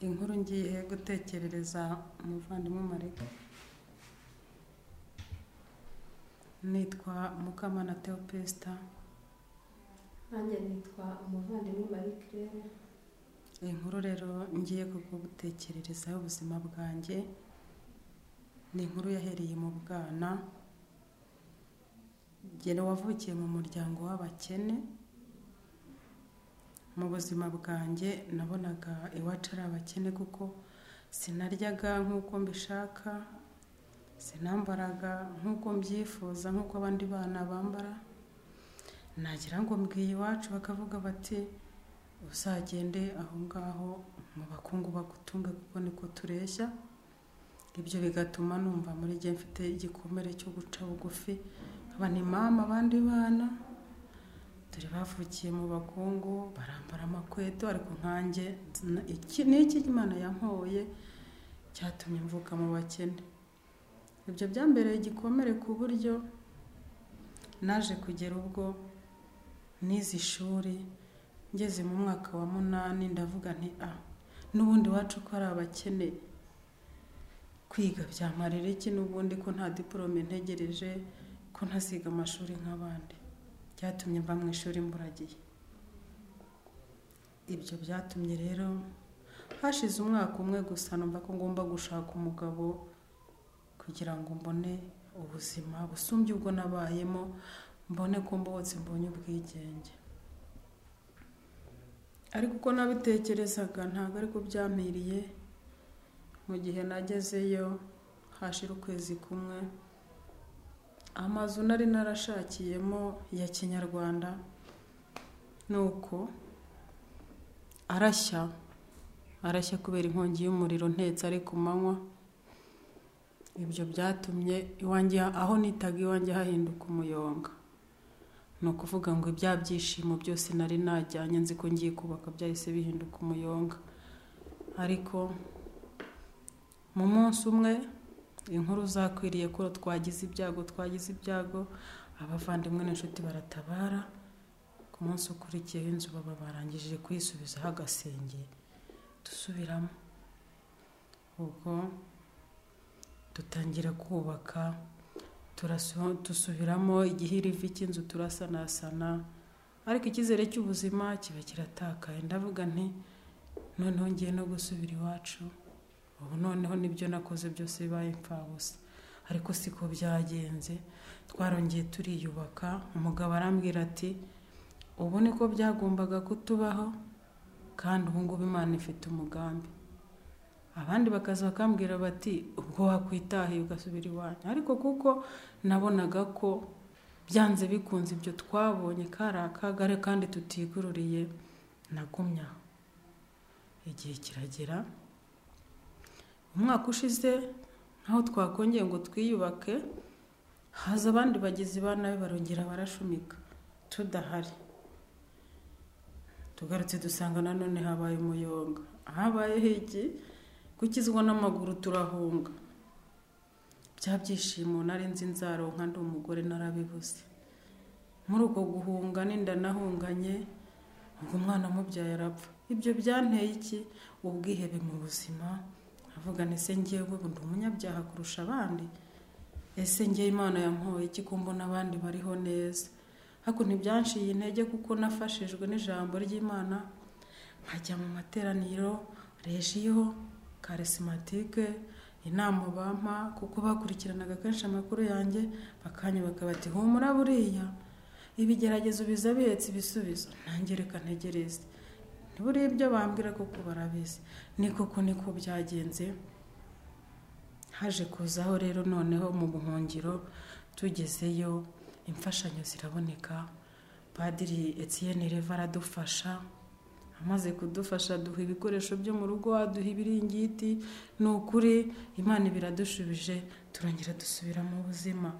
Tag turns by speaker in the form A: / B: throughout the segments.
A: inkuru ngiye gutekerereza umuvandimwe marega nitwa mukamana teopesta
B: nanjye nitwa umuvandimwe marie claire
A: inkuru rero ngiye kugutekererezaho ubuzima bwanjye ni inkuru yahereye mu bwana gera wavukiye mu muryango w'abakene mu buzima bwanjye nabonaga iwacu ari abakene kuko sinaryaga nk'uko mbishaka sinambaraga nk'uko mbyifuza nk'uko abandi bana bambara nagira ngo mbwiye iwacu bakavuga bati uzagende aho ngaho mu bakungu bagutunge kuko niko tureshya ibyo bigatuma numva muri gihe mfite igikomere cyo guca bugufi nkaba ni mama abandi bana dore bavukiye mu bakungu barambara amakweto ariko nkanjye iki ni iki imana yankoye cyatumye mvuka mu bakene ibyo byambereye igikomere ku buryo naje kugera ubwo n'izi shuri ngeze mu mwaka wa munani ndavuga nti a n'ubundi wacu ko ari abakene kwiga byamarira iki n'ubundi ko nta diporome ntegereje ko ntaziga amashuri nk'abandi byatumye mva mu ishuri mburagiye ibyo byatumye rero hashize umwaka umwe gusa numva ko ngomba gushaka umugabo kugira ngo mbone ubuzima busumbye ubwo nabayemo mbone ko mbotse mbonye ubwigenge ariko uko nabitekerezaga ntabwo ariko byampiriye mu gihe nagezeyo hashira ukwezi kumwe amazu nari narashakiyemo ya kinyarwanda ni uko arashya arashya kubera inkongi y'umuriro ntetse ari ku manywa ibyo byatumye iwanjye aho nitaga iwanjye hahinduka umuyonga ni ukuvuga ngo ibya byishimo byose nari najyanye nzi ko ngiye kubaka byahise bihinduka umuyonga ariko mu munsi umwe inkuru zakwiriye ko twagize ibyago twagize ibyago abavandimwe n'inshuti baratabara ku munsi ukurikiyeho inzu baba barangije kuyisubizaho agasenge dusubiramo ubwo dutangira kubaka dusubiramo igihirivi cy'inzu turasanasana ariko icyizere cy'ubuzima kiba kiratakaye ndavuga nti noneho ngiye no gusubira iwacu ubu noneho nibyo nakoze byose bibaye imfabusa ariko siko byagenze twarongeye turiyubaka umugabo arambwira ati ubu niko byagombaga kutubaho kandi ubu ngubu imana ifite umugambi abandi bakaza bakambwira bati ubwo wakwitahiye ugasubira iwanyu ariko kuko nabonaga ko byanze bikunze ibyo twabonye kari akagare kandi tutigururiye nagumya igihe kiragera umwaka ushize nkaho twakongeye ngo twiyubake haza abandi bagizi ba nabi barongera barashumika tudahari tugarutse dusanga nanone habaye umuyonga habaye higi gukizwa n'amaguru turahunga bya byishimo nari nzi nzaronka ndi umugore narabibuze muri uko guhunga n'inda nahunganye ubwo umwana mubyaye arapfa ibyo byanteye iki ubwihebe mu buzima avuga ese ngewe ubu ndi umunyabyaha kurusha abandi ese ngewe imana yamwoye iki ko mbona abandi bariho neza ariko ntibyanshiye intege kuko nafashijwe n'ijambo ry'imana nkajya mu materaniro rejiyo karesimatike inama bampa kuko bakurikiranaga kenshi amakuru yanjye bakanyubaka bati humura buriya ibigeragezo biza bihetse ibisubizo ntangereka ntegereze buriya ibyo bambwira kuko barabizi ni koko niko byagenze haje kuzaho rero noneho mu buhungiro tugezeyo imfashanyo ziraboneka padiri etiyeni reva aradufasha amaze kudufasha duha ibikoresho byo mu rugo aduha ibiringiti ni ukuri imana biradushubije turongera dusubira mu buzima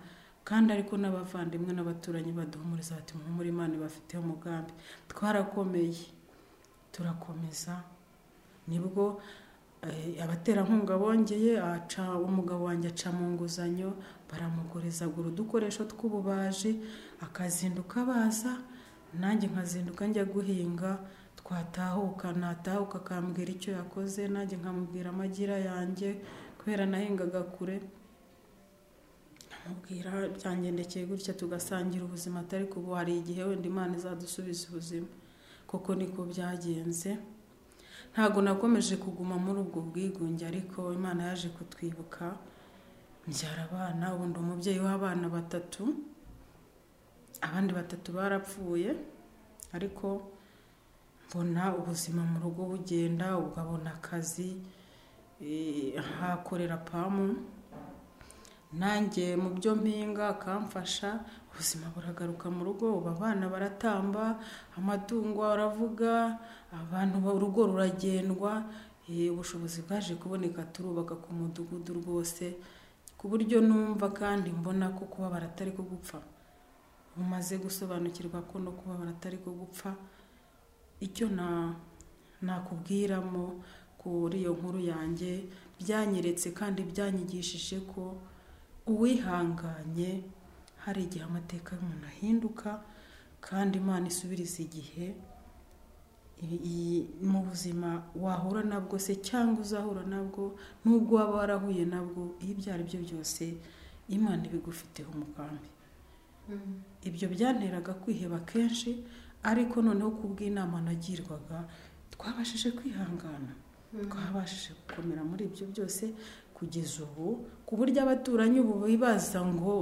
A: kandi ariko n'abavandimwe n'abaturanyi baduhumuriza bati muhumure imana bafiteho umugambi twarakomeye turakomeza nibwo abaterankunga bongeye aca umugabo wanjye aca mu nguzanyo baramuguriza agura udukoresho tw'ububaji akazinduka baza nanjye nkazinduka njya guhinga twatahuka natahuka akambwira icyo yakoze nanjye nkamubwira amagira yanjye kubera nahingaga kure nkamubwira byangendekeye gutya tugasangira ubuzima atari kubu hari igihe wenda imana izadusubiza ubuzima koko niko byagenze ntabwo nakomeje kuguma muri ubwo bwigunge ariko imana yaje kutwibuka mbyara abana ubu ndi umubyeyi w'abana batatu abandi batatu barapfuye ariko mbona ubuzima mu rugo bugenda ukabona akazi eh, hakorera pamu nanjye mu byo mpinga akamfasha ubuzima buragaruka mu rugo ubu abana baratamba amatungo aravuga abantu urugo ruragendwa eh, ubushobozi bwaje kuboneka turubaka ku mudugudu rwose ku buryo numva kandi mbona ko kubabara atari ko gupfa umaze gusobanukirwa ko no kubabara atari ko gupfa icyo na nakubwiramo kuri iyo nkuru yanjye byanyeretse kandi byanyigishije ko uwihanganye hari igihe amateka y'umuntu ahinduka kandi imana isubiriza igihe iyi- mu buzima wahura nabwo se cyangwa uzahura nabwo n'ubwo waba warahuye nabwo iyo ibyo ari byo byose imana ibigufiteho umugambi ibyo byanteraga kwiheba kenshi ariko noneho ku bw'inama nagirwaga twabashije kwihangana twabashije gukomera muri ibyo byose kugeza ubu ku buryo abaturanyi ubu bibaza ngo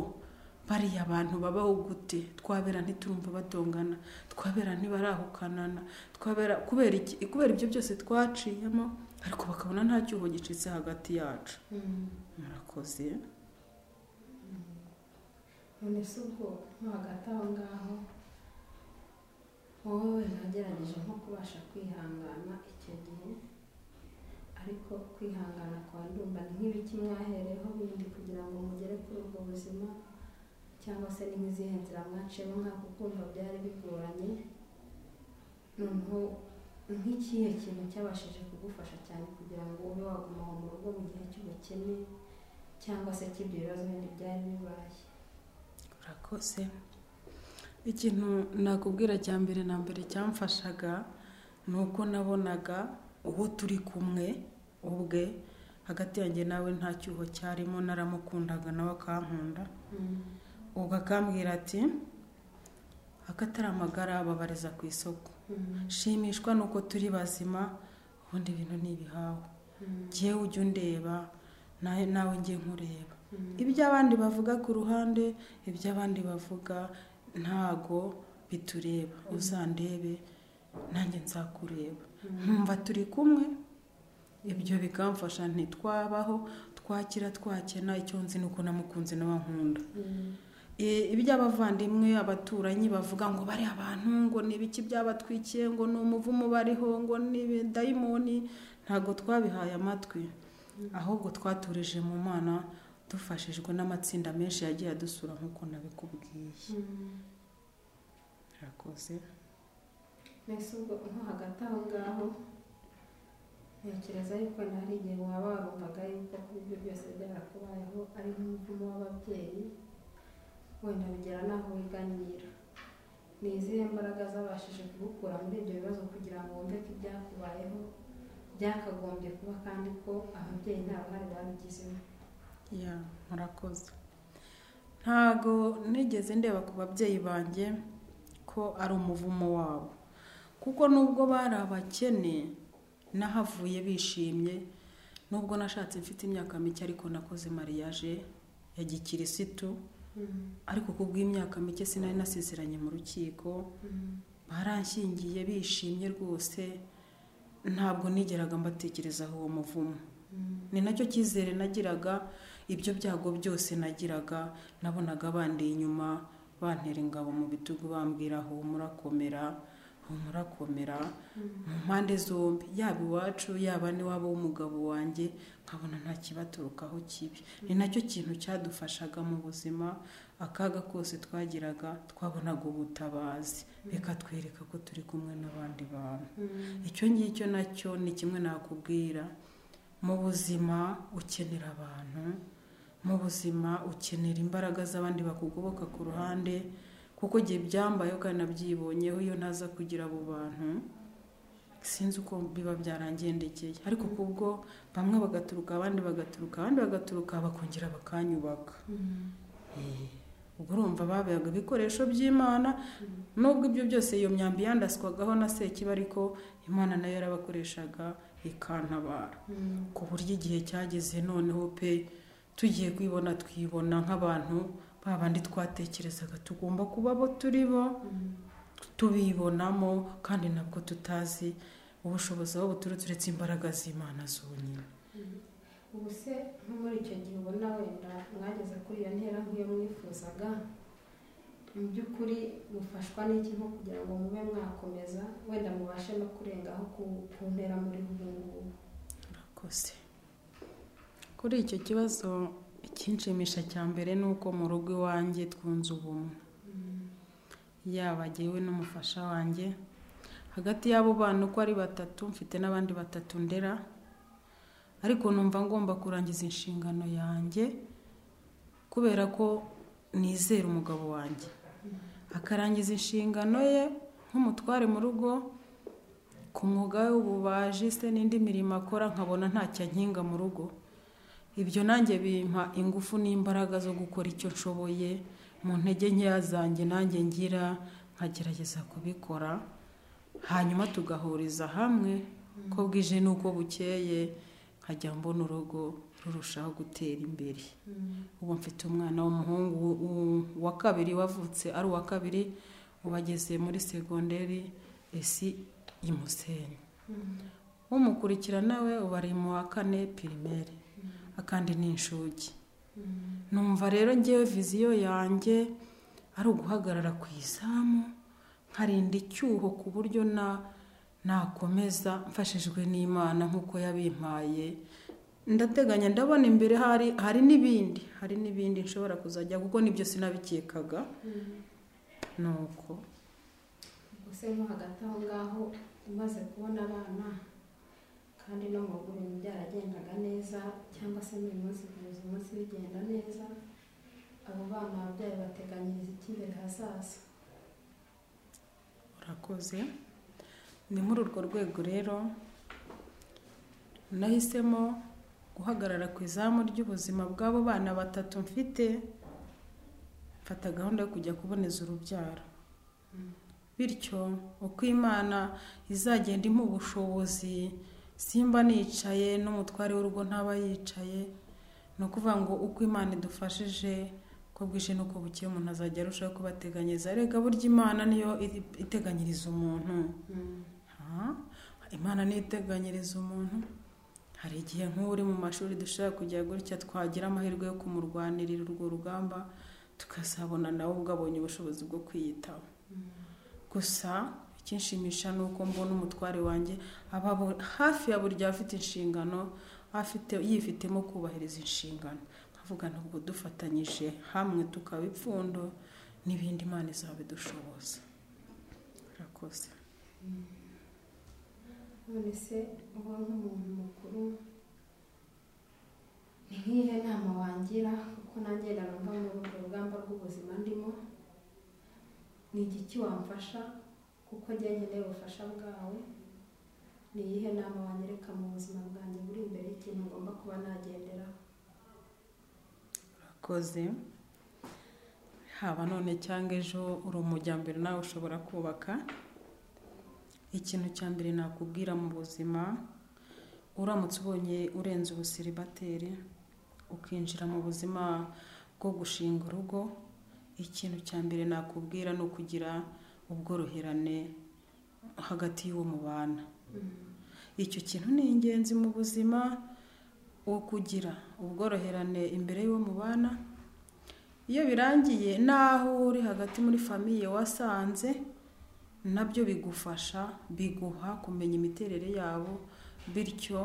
A: bariya abantu babaho gute twabera ntiturumva batongana twabera ntibarahukanana twabera kubera iki kubera ibyo byose twaciyemo ariko bakabona nta cyuho gicitse hagati yacu murakoze
B: none se ubwo nko hagati aho ngaho wowe nagerageje nko kubasha kwihangana icyo gihe ariko kwihangana kwa ndumva ni nk'ibiki mwahereho bindi kugira ngo mugere kuri ubwo buzima cyangwa se ni nk'izihe nzira mwaciyemo nk'ako kumva byari bigoranye noneho nk'ikihe kintu cyabashije kugufasha cyane kugira ngo ube waguma aho mu rugo mu gihe cy'ubukene cyangwa se cy'ibyo bibazo bindi byari bibaye
A: urakoze ikintu nakubwira cya mbere na mbere cyamfashaga ni uko nabonaga uwo turi kumwe ubwe hagati yanjye nawe nta cyuho cyarimo naramukundaga nawe akankunda ubwo akambwira ati akatari amagara babariza ku isoko shimishwa nuko turi bazima ubundi ibintu ni ibihawe jyewe ujya undeba nawe nawe njye nkureba ibyo abandi bavuga ku ruhande ibyo abandi bavuga ntago bitureba uzandebe nanjye nzakureba nkumva turi kumwe ibyo bikamfasha ntitwabaho twakira twakena icyo nzi ni uko namukunze n'abankunda E, ibyo abavandimwe abaturanyi bavuga ngo bari abantu ngo ni ibiki byabatwikiye ngo ni umuvumo bariho ngo ni ibidayimoni ntabwo twabihaye amatwi ahubwo twaturije mu mana dufashijwe n'amatsinda menshi yagiye adusura nk'uko nabikubwiye urakoze
B: mbese ubwo nko hagati aho ngaho ntekereza yuko na hari igihe waba warumvaga yuko kuba ibyo byose byarakubayeho ari nk'umuvumo w'ababyeyi wenda bigera n'aho wiganira ni izihe mbaraga zabashije kugukura muri ibyo bibazo kugira ngo wumve ko ibyakubayeho byakagombye kuba kandi ko ababyeyi nta ruhare babigizemo
A: ya murakoze ntago nigeze ndeba ku babyeyi banjye ko ari umuvumo wabo kuko nubwo bari abakene nahavuye bishimye nubwo nashatse mfite imyaka mike ariko nakoze mariage ya gikirisitu ariko ku bw'imyaka mike sinari nasezeranye mu rukiko baranshyingiye bishimye rwose ntabwo nigeraga mbatekerezaho uwo muvumo ni nacyo cyizere nagiraga ibyo byago byose nagiraga nabonaga bandi inyuma bantera ingabo mu bitugu bambwira humura komera humura komera mu mpande zombi yaba iwacu yaba n'iwabo w'umugabo wanjye nkabona nta kibaturukaho kibi ni nacyo kintu cyadufashaga mu buzima akaga kose twagiraga twabonaga ubutabazi bikatwereka ko turi kumwe n'abandi bantu icyo ngicyo nacyo ni kimwe nakubwira mu buzima ukenera abantu mu buzima ukenera imbaraga z'abandi bakugoboka ku ruhande kuko igihe byambayeho kandi nabyibonyeho iyo ntaza kugira abo bantu sinzi uko biba byarangendekeye ariko kubwo bamwe bagaturuka abandi bagaturuka abandi bagaturuka bakongera bakanyubaka ubwo urumva babihaga ibikoresho by'imana nubwo ibyo byose iyo myambi yandaswagaho na sekiba ariko imana nayo yarabakoreshaga ikantabara ku buryo igihe cyageze noneho pe tugiye kwibona twibona nk'abantu babandi twatekerezaga tugomba kuba abo turi bo tubibonamo kandi nabwo tutazi ubushobozi aho buturutse uretse imbaraga z'imana zonyine
B: ubu se nko muri icyo gihe ubona wenda mwageze kuri iyo ntera nk'iyo mwifuzaga mu by'ukuri mufashwa n'iki nko kugira ngo mube mwakomeza wenda mubashe no kurengaho ku ntera muri ubu ngubu
A: murakoze kuri icyo kibazo ikinshimisha cya mbere ni uko mu rugo iwanjye twunze ubumwe yaba jyewe n'umufasha wanjye hagati y'abo bantu uko ari batatu mfite n'abandi batatu ndera ariko numva ngomba kurangiza inshingano yanjye kubera ko nizera umugabo wanjye akarangiza inshingano ye nk'umutware mu rugo ku mwuga we w'ububaji se n'indi mirimo akora nkabona ntacyo ankinga mu rugo ibyo nanjye bimpa ingufu n'imbaraga zo gukora icyo nshoboye mu ntege nkeya zanjye nanjye ngira nkagerageza kubikora hanyuma tugahuriza hamwe ko bwije n'uko bukeye nkajya mbona urugo rurushaho gutera imbere ubu mfite umwana w'umuhungu wa kabiri wavutse ari uwa kabiri ubu ageze muri segonderi esi imusenyi umukurikirana we ubu ari mu wa kane pirimeri akandi ni inshuge numva rero ngewe viziyo yanjye ari uguhagarara ku izamu nkarinda icyuho ku buryo na nakomeza mfashijwe n'imana nk'uko yabimpaye ndateganya ndabona imbere hari hari n'ibindi hari n'ibindi nshobora kuzajya kuko nibyo sinabikekaga ni uko
B: gusa nko hagati aho ngaho umaze kubona abana kandi no mu rugo ibintu byaragendaga neza cyangwa se buri munsi kugeza umunsi bigenda neza abo bana ababyeyi bateganyiriza icy'imbere hazaza
A: urakoze ni muri urwo rwego rero nahisemo guhagarara ku izamu ry'ubuzima bw'abo bana batatu mfite mfata gahunda yo kujya kuboneza urubyaro bityo uko imana izagenda imuha ubushobozi simba nicaye n'umutware w'urugo ntaba yicaye ni ukuvuga ngo uko imana idufashije ko bwije n'uko bukeye umuntu azajya arushaho kubateganyiriza reka burya imana niyo iteganyiriza umuntu imana niyo iteganyiriza umuntu hari igihe nk'uri mu mashuri dushobora kujya gutya twagira amahirwe yo kumurwanirira urwo rugamba tukazabona nawe ubwo abonye ubushobozi bwo kwiyitaho gusa ikinshimisha ni uko mbona umutware wanjye aba hafi ya buri gihe afite inshingano afite yifitemo kubahiriza inshingano nkavuga ntabwo dufatanyije hamwe tukaba ipfundo n'ibindi imana izabidushoboza urakoze
B: none se uba nk'umuntu mukuru ni nk'iyihe nama wangira kuko nanjye narumva muri urwo rugamba rw'ubuzima ndimo ni igiki wamfasha kuko njye nkeneye ubufasha bwawe ni iyihe nama wanyereka mu buzima bwanjye buri imbere y'ikintu ngomba kuba nagenderaho
A: urakoze haba none cyangwa ejo uri umujyambere nawe ushobora kubaka ikintu cya mbere nakubwira mu buzima uramutse ubonye urenze ubusiribateri ukinjira mu buzima bwo gushinga urugo ikintu cya mbere nakubwira ni ukugira ubworoherane hagati y'uwo mubana icyo kintu ni ingenzi mu buzima wo kugira ubworoherane imbere y'uwo mubana iyo birangiye n'aho uri hagati muri famiye wasanze nabyo bigufasha biguha kumenya imiterere yabo bityo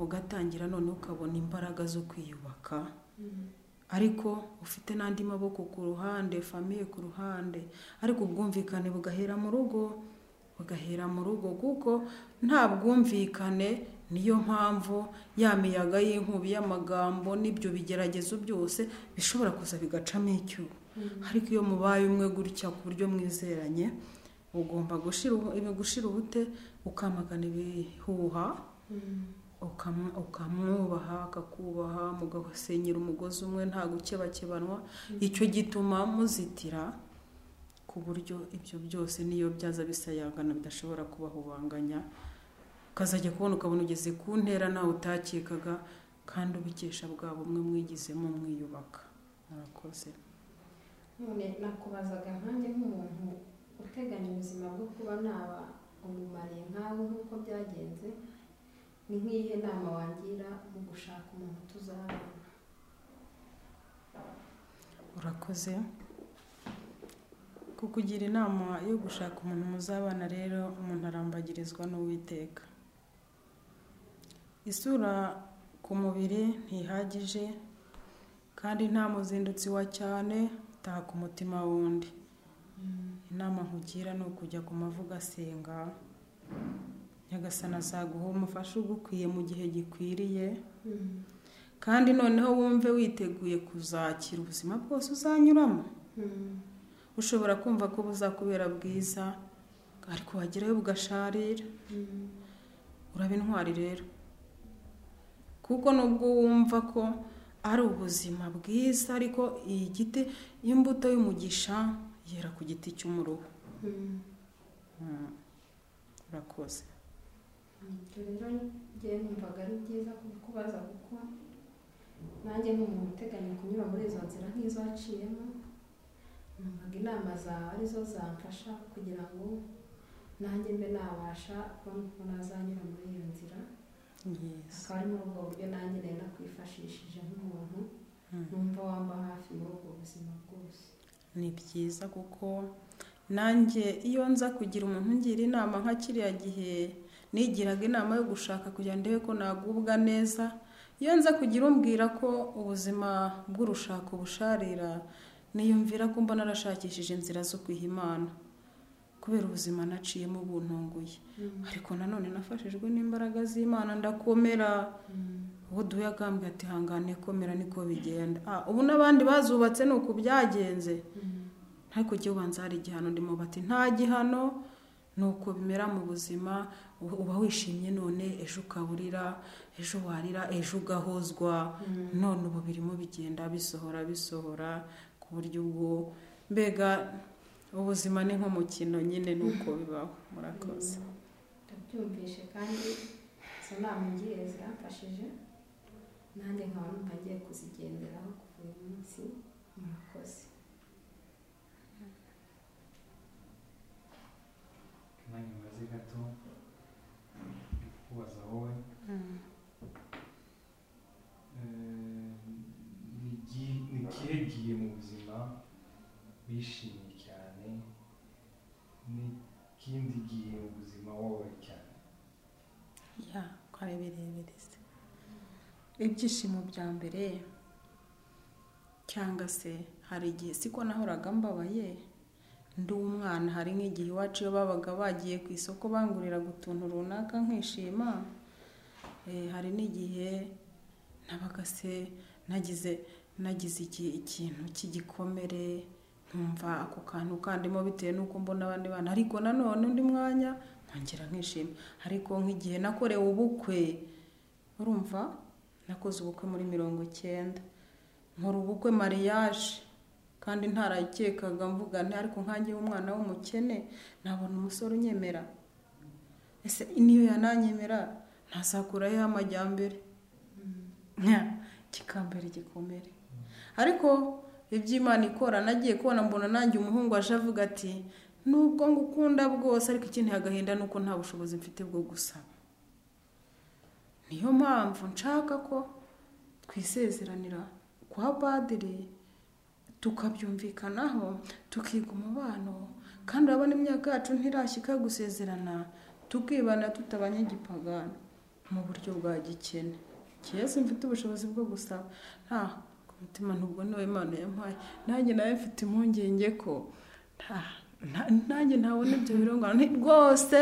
A: ugatangira none ukabona imbaraga zo kwiyubaka ariko ufite n'andi maboko ku ruhande famiye ku ruhande ariko ubwumvikane bugahera mu rugo bugahera mu rugo kuko nta bwumvikane niyo mpamvu ya miyaga y'inkubi y'amagambo n'ibyo bigeragezo byose bishobora kuza bigacamo icyuho ariko iyo mubaye umwe gutya ku buryo mwizeranye ugomba gushira ubu- ibi- gushira ubute ukamagana ibihuha ukam- ukamwubaha akakubaha mugasenyera umugozi umwe nta gukebakebanwa icyo gituma muzitira ku buryo ibyo byose n'iyo byaza bisayangana bidashobora kubahubanganya ukazajya kubona ukabona ugeze ku ntera nawe utakekaga kandi ubikesha bwa bumwe mwigizemo mwiyubaka murakoze
B: none nakubazaga nkanjye nk'umuntu uteganya ubuzima bwo kuba naba umumariye nkawe nk'uko byagenze ni nk'iyihe nama wangira mu gushaka umuntu tuzabana
A: urakoze kukugira inama yo gushaka umuntu muzabana rero umuntu arambagirizwa n'uwiteka isura ku mubiri ntihagije kandi nta muzindutsi wa cyane taha ku mutima wundi inama nkugira ni ukujya ku mavuga asenga nyagasana azaguha umufasha ugukwiye mu gihe gikwiriye
B: Mm.
A: kandi noneho wumve witeguye kuzakira ubuzima bwose uzanyuramo
B: Mm.
A: ushobora kumva ko buzakubera bwiza ariko wagerayo bugasharira
B: Mm.
A: uraba intwari rero kuko nubwo wumva ko ari ubuzima bwiza ariko iyi giti imbuto y'umugisha yera ku giti cy'umuruho
B: Mm.
A: Mm. urakoze
B: ibyo rero ngewe numvaga ari byiza kukubaza kuko nanjye nk'umuntu uteganya kunyura muri izo nzira nk'izo waciyemo numvaga inama zawe arizo zamfasha kugira ngo nanjye mbe nabasha kubona uko nazanyura muri iyo nzira
A: yes
B: akaba ari muri ubwo buryo nanjye rero nakwifashishije nk'umuntu
A: Mm.
B: numva wamba hafi muri ubwo buzima bwose
A: ni byiza kuko nanjye iyo nza kugira umuntu ungira inama nka kiriya gihe nigiraga inama yo gushaka kugira ngo ndebe ko nagubwa neza iyo nza kugira umbwira ko ubuzima bw'urushako busharira niyumvira ko mbona narashakishije inzira zo kwiha imana kubera ubuzima naciyemo buntunguye ariko nanone nafashijwe n'imbaraga z'imana ndakomera uwo duhuye akambwira ati hangane komera niko bigenda ah, ubu n'abandi bazubatse ni uku byagenze ariko jya ubanza hari igihano ndimo bati nta gihano ni uko bimera mu buzima u- uba wishimye none ejo ukaburira ejo warira ejo ugahozwa none ubu birimo bigenda bisohora bisohora ku buryo ubwo mbega ubuzima ni nk'umukino nyine ni uko bibaho murakoze
B: ndabyumvishe kandi izo nama ungiriye ziramfashije nanjye nkaba numva ngiye kuzigenderaho kuva uyu munsi murakoze
C: mwanya umaze gato ndi kukubaza wowe Eh, ni gi- ni ikihe gihe mu buzima wishimye cyane n'ikindi gihe mu buzima wowe cyane
A: ya ko ari birebire se ibyishimo bya mbere cyangwa se hari igihe siko nahoraga mbabaye ndi umwana hari nk'igihe iwacu iyo babaga bagiye ku isoko banguriraga utuntu runaka nkishima Eh, hari n'igihe nabaga se nagize nagize iki- ikintu cy'igikomere nkumva ako kantu kandimo bitewe n'uko mbona abandi bana ariko nanone undi mwanya nkongera nkishima ariko nk'igihe nakorewe ubukwe urumva nakoze ubukwe muri mirongo icyenda nkora ubukwe mariyaje kandi ntarayikekaga mvuga nti ariko nkange umwana w'umukene nabona umusore unyemera ese niyo yananyemera ntasakuraho amajyambere Nya, ikikambere gikomere ariko iby'imana ikora nagiye kubona mbona nanjye umuhungu aje avuga ati nubwo ngukunda bwose ariko ikinteye agahinda ni uko nta bushobozi mfite bwo gusaba niyo mpamvu nshaka ko twisezeranira kwa padiri tukabyumvikanaho tukiga umubano kandi urabona imyaka yacu ntirashyika yo gusezerana tukibana tutabanyagipagana mu buryo bwa gikene keza mfite ubushobozi bwo gusaba nta ku mutima ntubwo niwe imana yampaye nanjye nawe mfite impungenge ko nta- nta- nanjye ntabona ibyo birungana rwose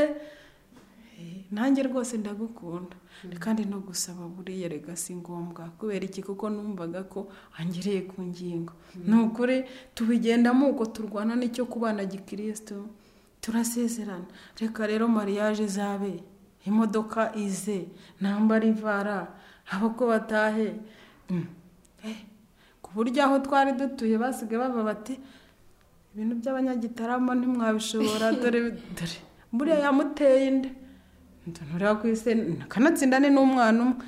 A: eh, nanjye rwose ndagukunda kandi no gusaba buriya rega si ngombwa kubera iki kuko numvaga ko wangereye ku ngingo ni ukuri tubigendamo uko turwana n'icyo kubana gikirisitu turasezerana reka rero mariage izabe imodoka ize ntambara ivara abako batahe Mm. Eh, ku buryo aho twari dutuye basigaye bava bati ibintu by'abanyagitarama ntimwabishobora dore dore buriya yamuteye inda ntunureba ku isi akanatsindane n'umwana umwe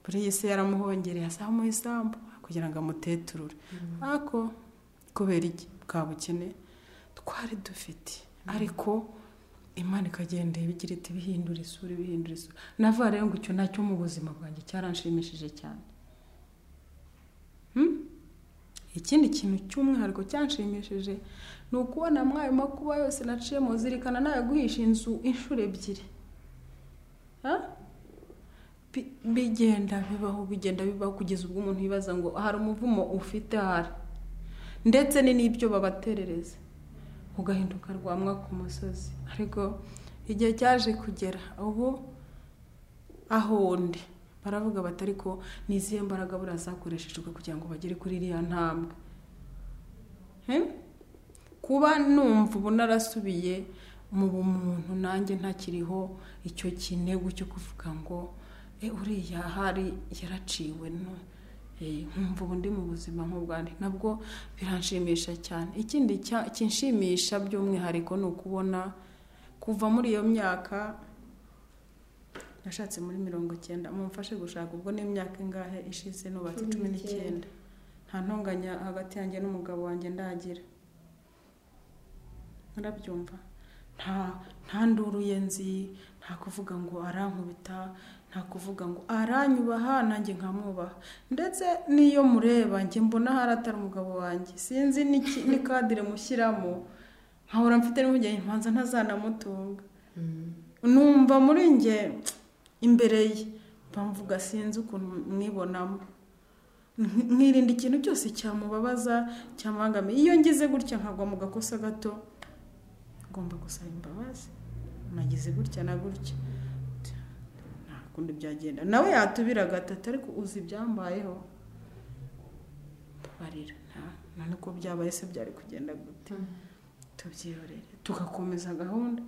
A: buriya isi yaramuhongereye azamuha isambu kugira ngo amuteturure ariko kubera iki bwa bukene twari dufite ariko imana ikagenda ibigira iti bihindura isura bihindura isura nava rero ngo icyo nacyo mu buzima bwanjye cyaranshimishije cyane Hmm? ikindi kintu cy'umwihariko cyanshimishije ni ukubona mwayo makuba yose naciye mu zirikana nayo guhisha inzu inshuro ebyiri Ha? Bi- bigenda bibaho bigenda bibaho kugeza ubwo umuntu yibaza ngo hari umuvumo ufite hari ndetse ni n'ibyo babaterereza ugahinduka rwamwa ku musozi ariko igihe cyaje kugera ubu aho ndi baravuga bati ariko ni izihe mbaraga buriya zakoreshejwe kugira ngo bagere kuri iriya ntambwe He? kuba numva ubu narasubiye mu bumuntu nanjye ntakiriho icyo kinegu cyo kuvuga ngo e uriya hari yaraciwe no Eh, nkumva ubu ndi mu buzima nk'ubwande nabwo biranshimisha cyane ikindi cya- kinshimisha by'umwihariko ni ukubona kuva muri iyo myaka nashatse muri mirongo icyenda mumfashe gushaka ubwo n'imyaka ingahe ishize nubatse cumi
B: Cumi
A: n'icyenda
B: n'icyenda.
A: nta ntonganya hagati yanjye n'umugabo wanjye ndagira murabyumva nta nta nduru ye nzi nta kuvuga ngo arankubita nta kuvuga ngo aranyubaha nanjye nkamwubaha ndetse n'iyo mureba njye mbona hari atari umugabo wanjye sinzi n'iki- ni kadire mushyiramo nkahora mfite n'impungenge mpanza ntazanamutunga numva muri njye imbere ye bamvuga sinzi ukuntu mwibonamo Nk- nkirinda ikintu cyose cyamubabaza cyamubangamiye iyo ngize gutya nkagwa mu gakosa gato ngomba gusaba imbabazi nagize gutya na gutya nta kundi byagenda nawe yatubira gatatu ariko uzi ibyambayeho mbabarira nta- nta nuko byabaye se byari kugenda gute tubyihorere tugakomeza gahunda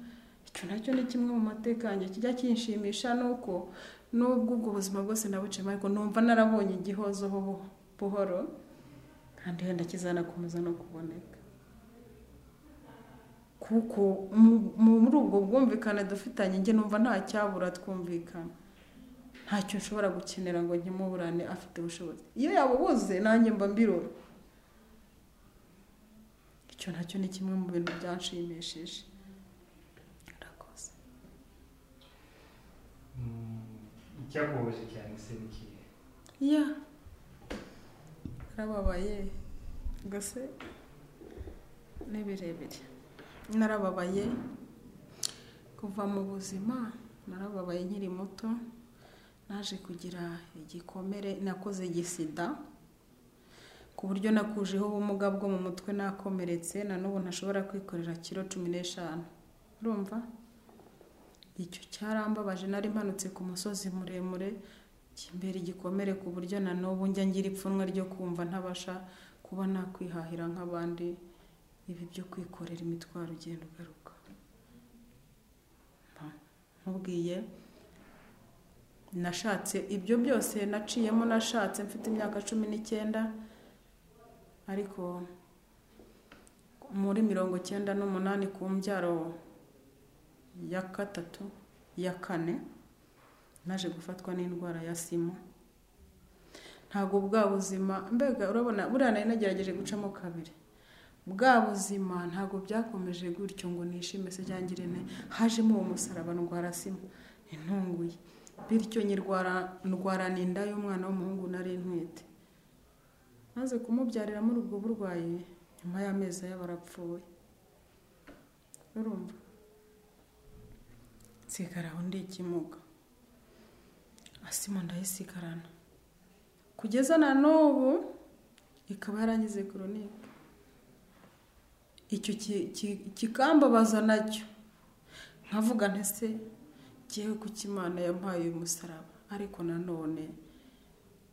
A: icyo nacyo ni kimwe mu mateka yanjye kijya kinshimisha nuko nubwo ubwo buzima bwose nabuciyemo ariko numva narabonye igihozo buho- buhoro kandi wenda kizanakomeza no kuboneka kuko mu- mu- muri ubwo bwumvikane dufitanye njye numva nta cyabura twumvikana ntacyo nshobora gukenera ngo nkimuburane afite ubushobozi iyo yabubuze nanjye mba mbirora icyo nacyo ni kimwe mu bintu byanshimishije urakoze
C: Mm, Icyakubabaje cyane se ni ikihe
A: ya narababaye gase ni birebire narababaye kuva mu buzima narababaye nkiri muto naje kugira igikomere nakoze igisida ku buryo nakujeho ubumuga bwo mu mutwe nakomeretse na n'ubu ntashobora kwikorera kiro cumi n'eshanu urumva icyo cyarambabaje nari mpanutse ku musozi muremure kimbera igikomere ku buryo na n'ubu njya ngira ipfunwe ryo kumva ntabasha kuba nakwihahira nk'abandi ibi byo kwikorera imitwaro ugenda ugaruka Mba nkubwiye nashatse ibyo byose naciyemo nashatse mfite imyaka cumi n'icyenda ariko muri mirongo icyenda n'umunani ku mbyaro ya gatatu ya kane naje gufatwa n'indwara ya sima ntabwo bwa buzima mbega urabona buriya nari nagerageje gucamo kabiri bwa buzima ntabwo byakomeje gutyo ngo nishime se cyangwa irene hajemo uwo musaraba ndwara sima intunguye bityo nyirwara ndwarana inda y'umwana w'umuhungu nari ntwite maze kumubyarira muri ubwo burwayi nyuma y'amezi y'abarapfuye urumva nsigara aho ndi ikimuga asima ndayisigarana kugeza na n'ubu ikaba yarangize koronike icyo ki- ki- kikambabaza nacyo nkavuga ntese ngewe kuki imana yampaye uyu musaraba ariko nanone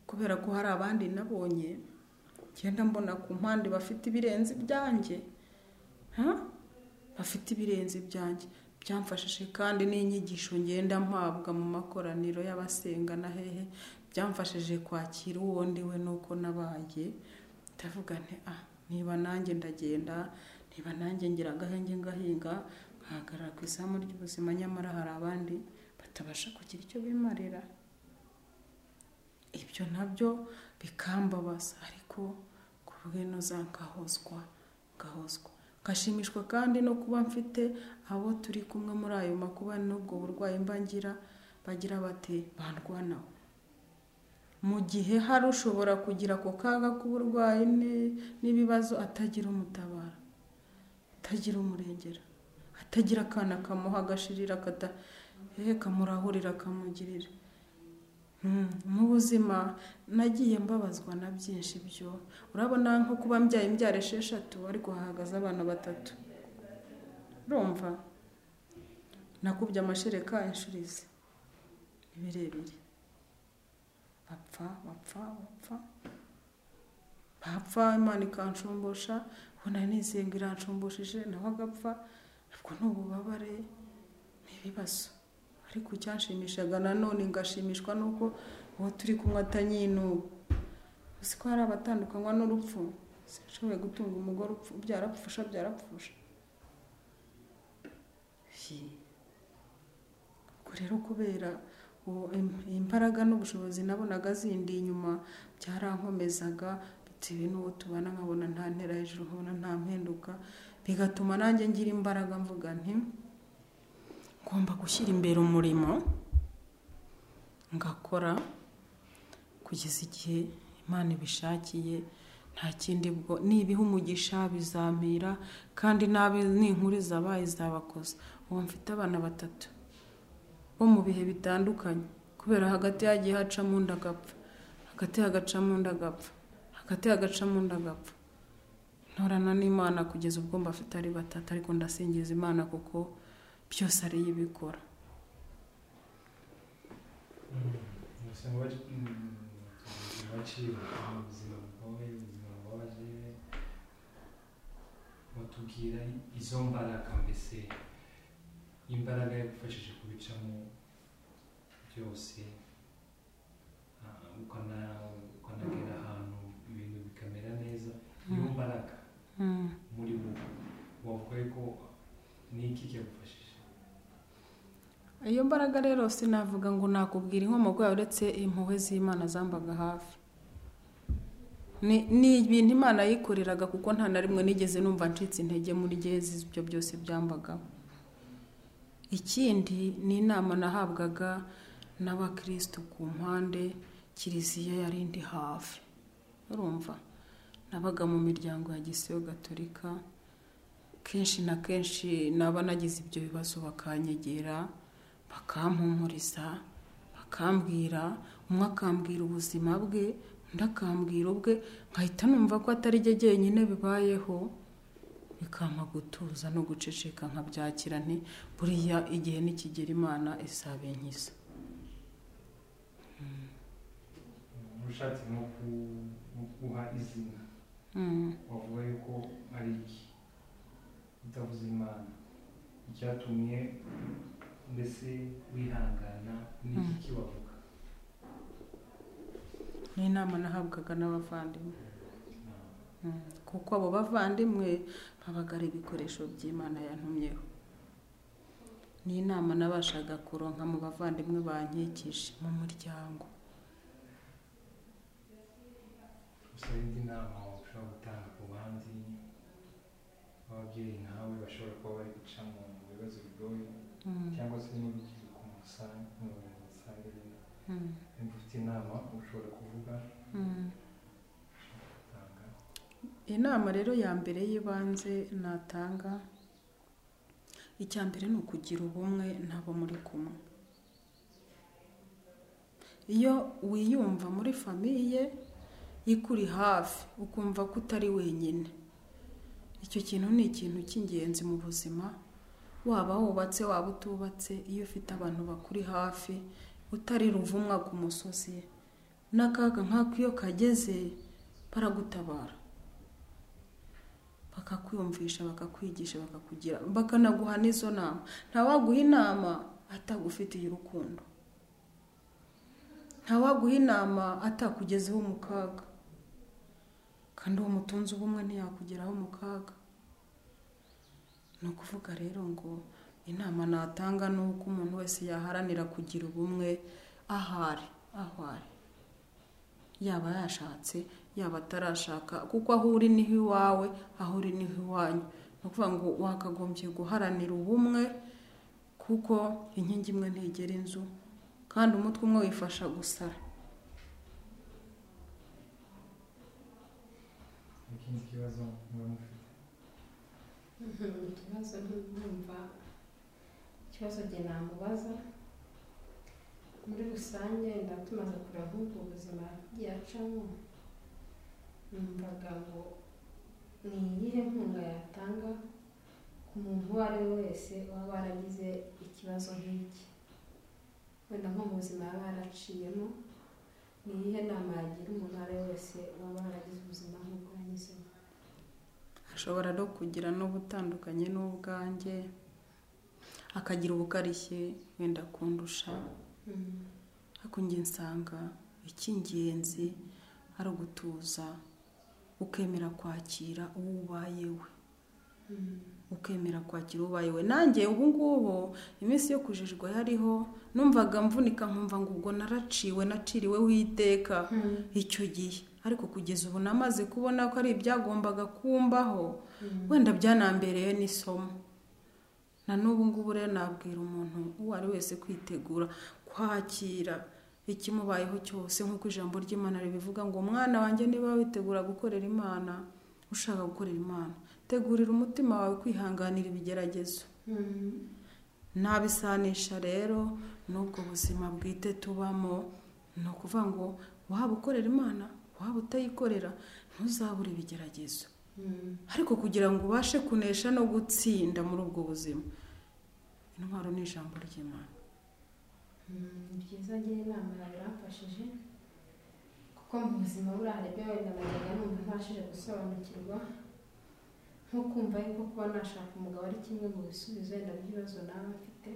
A: kubera ko hari abandi nabonye ngenda mbona ku mpande bafite ibirenze ibyanjye Ha? bafite ibirenze ibyanjye byamfashije kandi n'inyigisho ngenda mpabwa mu makoraniro y'abasenga na hehe byamfashije kwakira uwo ndiwe nuko nabaye ndavuga nti ah niba nanjye ndagenda niba nanjye ngira agahenge ngahinga nkahagarara ku izamu ry'ubuzima nyamara hari abandi batabasha kugira icyo bimarira ibyo nabyo bikambabaza ariko ku bw'inoza nkahozwa ngahozwa ngashimishwa kandi no kuba mfite abo turi kumwe muri ayo makuba n'ubwo burwayi mba ngira bagira bati bandwanaho mu gihe hari ushobora kugira ako kaga k'uburwayi ni- n'ibibazo atagira umutabara atagira umurengera atagira akana kamuha agashirira kata eh, kamurahurira akamugirira Mm, mu buzima nagiye mbabazwa na byinshi byo urabona nko kuba mbyaye imbyaro esheshatu ariko hahagaze abana batatu urumva nakubye amashereka inshuro izi ni birebire bapfa bapfa bapfa bapfa imana ikanshumbusha ubu nari nisenga iranshumbushishe nawe agapfa ubwo ni ububabare ni ibibazo ariko icyashimishaga nanone ngashimishwa nuko uwo turi kumwe atanyinuba uzi ko hari abatandukanywa n'urupfu sinashoboye gutunga umugore upfu byarapfusha byarapfusha Hi. ubwo rero kubera ubu im- imbaraga n'ubushobozi nabonaga zindi inyuma byarankomezaga bitewe n'uwo tubana nkabona nta ntera hejuru nkabona nta mpinduka bigatuma nanjye ngira imbaraga mvuga nti ngomba gushyira imbere umurimo ngakora kugeza igihe imana ibishakiye nta kindi bwo nibiha umugisha bizampira kandi nabi ninkuriza abaye izabakoza ubu mfite abana batatu bo mu bihe bitandukanye kubera hagati hagiye hacamo undi agapfa hagati hagacamo undi agapfa hagati hagacamo undi agapfa ntorana n'imana kugeza ubwo mbafite ari batatu ariko ndasingiza imana kuko byose ariyo ibikora
C: ubuzima baciye ubuzima bugoye ubuzima bubabaje batubwira izo mbaraga mbese imbaraga yagufashije kubicamo byose ah, ukana- ukanagera ahantu ibintu bikamera neza niyo mbaraga
A: Mm.
C: muri bo wavuga ko niki cyagufashije
A: iyo mbaraga rero sinavuga ngo nakubwira inkomoko yawe uretse impuhwe z'imana zambaga hafi Ni- ni ibintu imana yikoreraga kuko nta na rimwe nigeze numva ncitse intege muri gezi ibyo byose byambagaho ikindi ni inama nahabwaga n'abakirisitu ku mpande kiliziya yari indi hafi urumva nabaga mu miryango ya gisiyo gatolika kenshi na kenshi naba nagize ibyo bibazo bakanyegera bakampumuriza bakambwira umwe akambwira ubuzima bwe undi akambwira ubwe nkahita numva ko atari jye jyenyine bibayeho bikampa gutuza no guceceka nkabyakira nti buriya igihe nikigera imana izabenkiza
C: ushatse nko ku- nko guha izina
A: mm.
C: wavuga yuko ari iki utavuze imana icyatumye mbese wihangana n'iki
A: Mm.
C: kiwavuga
A: ni inama nahabwaga n'abavandimwe Mm. kuko abo bavandimwe babaga ari ibikoresho by'imana yantumyeho ni inama nabashaga kuronka mu bavandimwe bankikije mu muryango
C: gusa indi nama ushobora gutanga ku bandi b'ababyeyi nkawe bashobora kuba bari guca mu bibazo bigoye
A: Mm,
C: cyangwa se n'urubyiruko mu rusange mu rusange nyine
A: mm,
C: niba ufite inama ushobora kuvuga
A: mm.
C: gutanga
A: inama rero ya mbere y'ibanze natanga icya mbere ni ukugira ubumwe n'abo muri kumwe iyo wiyumva muri famiye ikuri hafi ukumva ko utari wenyine icyo kintu ni ikintu cy'ingenzi mu buzima waba wubatse waba utubatse iyo ufite abantu bakuri hafi utari ruvumwa ku musozi n'akaga nk'ako iyo kageze baragutabara bakakwiyumvisha bakakwigisha bakakugira bakanaguha n'izo nama ntawaguha inama atagufitiye urukundo ntawaguha inama atakugezeho mu kaga kandi uwo mutunzi ubumwe ntiyakugeraho mu kaga ni ukuvuga rero ngo inama natanga ni uko umuntu wese yaharanira kugira ubumwe ahari aho ari yaba yashatse yaba atarashaka kuko aho uri niho iwawe aho uri niho iwanyu ni ukuvuga ngo wakagombye guharanira ubumwe kuko inkingi imwe ntigera inzu kandi umutwe umwe wifasha gusara
C: ikindi kibazo muba mufite
B: ikibazo ntumva ikibazo jye namubaza muri rusange nda tumaze kureba nk'ubwo buzima yagiye acamo numvaga ngo ni iyihe nkunga yatanga ku muntu uwo ari we wese waba waragize ikibazo nk'iki wenda nko mu buzima yaba yaraciyemo ni iyihe nama yagira umuntu uwo ari we wese waba waragize ubuzima nk'ubwo yanyuzemo
A: ashobora no kugira n'ubutandukanye n'ubwanjye akagira ubukarishye wenda kundusha
B: Mm.
A: ariko njye nsanga icy'ingenzi ari ugutuza ukemera kwakira uwo ubaye we
B: Mm.
A: ukemera kwakira uwo ubaye we nanjye ubu ngubu iminsi yo kujijwa yariho numvaga mvunika nkumva ngo ubwo naraciwe naciriweho iteka
B: Mm.
A: icyo gihe ariko kugeza ubu namaze kubona ko ari ibyagombaga kumbaho
B: Mm.
A: wenda byanambereye n'isomo na n'ubu ngubu rero nabwira umuntu uwo ari wese kwitegura kwakira ikimubayeho cyose nk'uko ijambo ry'imana ribivuga ngo umwana wanjye niba witegura gukorera imana ushaka gukorera imana tegurira umutima wawe kwihanganira ibigeragezo
B: Mm.
A: nabisanisha rero n'ubwo buzima bwite tubamo ni ukuvuga ngo waba ukorera imana waba utayikorera ntuzabure ibigeragezo
B: Mm.
A: ariko kugira ngo ubashe kunesha no gutsinda muri ubwo buzima intwaro ni ijambo ry'imana
B: Mm, ni byiza agira inama yawe yamfashije kuko mu buzima buriya hari ibyo wenda najyaga numva ntabashije gusobanukirwa nko kumva yuko kuba nashaka umugabo ari kimwe mu bisubizo wenda by'ibibazo naba mfite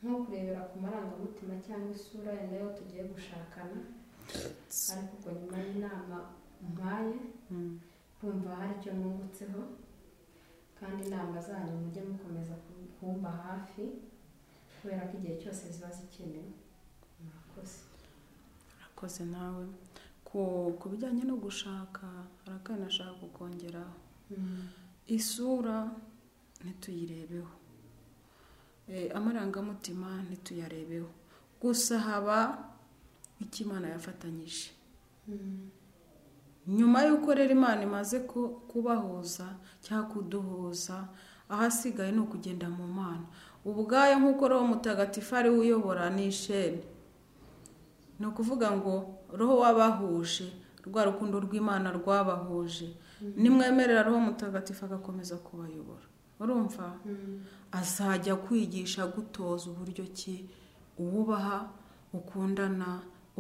B: nko kurebera ku marangamutima cyangwa isura wenda y'uwo tugiye gushakana ariko ubwo nyuma y'inama umpaye
A: Mm.
B: kumva hari icyo mwungutseho kandi inama zanyu mujye mukomeza kumba hafi kubera ko igihe cyose ziba zikenewe murakoze
A: urakoze nawe ku ku bijyanye no gushaka hari akana ashaka kukongeraho isura ntituyirebeho Eh, amarangamutima ntituyarebeho gusa haba icyo imana yafatanyije nyuma y'uko rero imana imaze ku- kubahuza cyangwa kuduhuza ahasigaye ni ukugenda mu mana ubwayo nk'uko roho mutagatifu ari we uyobora ni isheni ni ukuvuga ngo roho wabahuje rwa rukundo rw'imana rwabahuje nimwemerera roho mutagatifu agakomeza kubayobora urumva azajya kwigisha gutoza uburyo ki uwubaha ukundana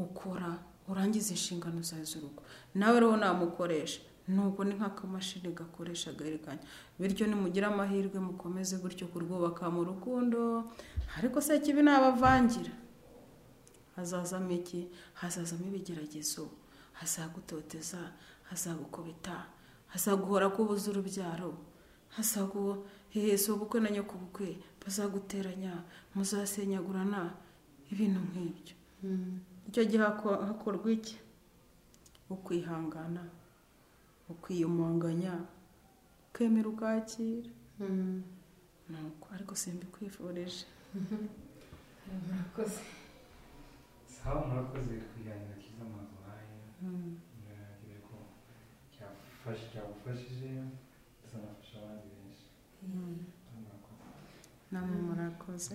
A: ukora urangiza inshingano zawe z'urugo nawe rero namukoresha nubwo ni nk'akamashini gakoresha agaherekanya bityo nimugira amahirwe mukomeze gutyo kurwubaka mu rukundo ariko se kibi nabavangira hazazamo iki hazazamo ibigeragezo hazagutoteza hazagukubita hazaguhora ko ubuze urubyaro hazagu hehese ubukwe na nyoko bukwe bazaguteranya muzasenyagurana ibintu nk'ibyo icyo gihe hako- hakorwa iki ukwihangana ukwiyumanganya ukemera ukakira nuko ariko simbikwifurije
B: murakoze
C: sawa murakoze kuganira kiza mazuhaye
A: Mm.
C: nagire ko cyafashe cyagufashije ndetse nafasha abandi benshi
A: Mm.
C: murakoze
A: namwe murakoze